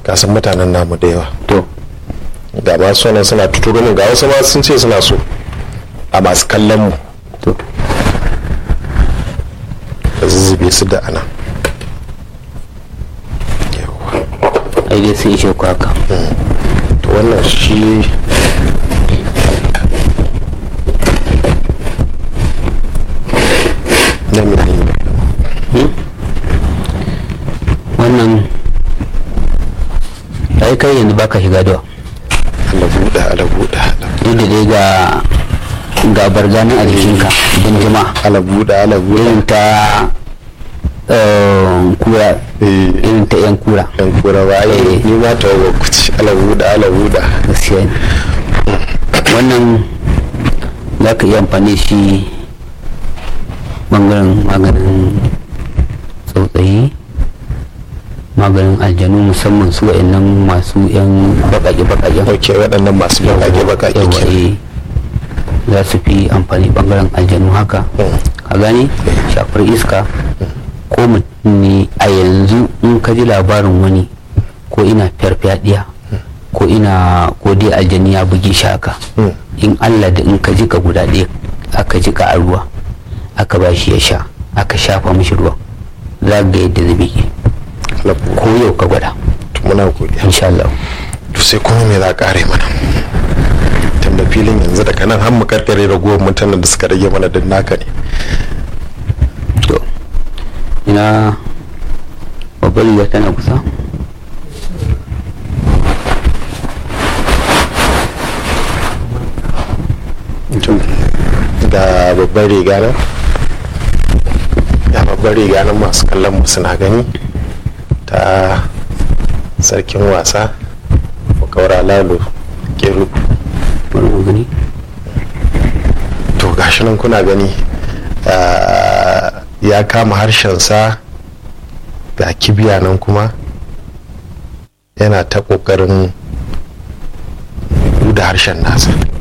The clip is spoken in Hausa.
kasan mutanen namu da yawa to ga masu nan suna tuturo min ga wasu ma sun ce suna so a masu kallon mu to da zuzzube su da ana yawa ai dai sun ishe ku haka to wannan shi na menene wannan ai kai yanzu baka shiga da ala buɗa ala buɗa duk da dai ga ga barganin a jikinka don jama'a ala buɗa ala buɗa irin ta eh, kura eh irin ta yan kura yan kura ba ai Eh. ni ma ta wa kuci ala buɗa ala buɗa gaskiya ne wannan za ka iya amfani da shi bangaren maganin tsautsayi maganin aljanu musamman su wa'annan masu yan baƙaƙe-baƙaƙen ok waɗannan masu baƙaƙe baƙaƙe yawa ke eh, za su fi amfani bangaren aljanu haka Mm. ka gane shafar iska ko mutum ne a yanzu in ka ji labarin wani ko ina farfadiya ko ina ko dai aljani ya bugi shi haka Mm. in allah da in ka ji ka guda ɗaya aka ji ka a ruwa aka ba shi ya sha aka shafa mishi ruwa za ga yadda zai bige ala buɗa ko yau ka gwada to muna godiya insha Allah to sai kuma me za a kare mana tunda filin yanzu daga nan har mu karkare ragowar mutanen da suka rage mana din naka ne to ina babbar riga tana kusa To, ga babbar riga nan ga babbar riga nan masu kallon mu suna gani ta sarkin wasa kaura lalo keru bari mu gani to gashi nan kuna gani ah, ya kama harshensa ga kibiya nan kuma yana ta kokarin buɗe harshen nasa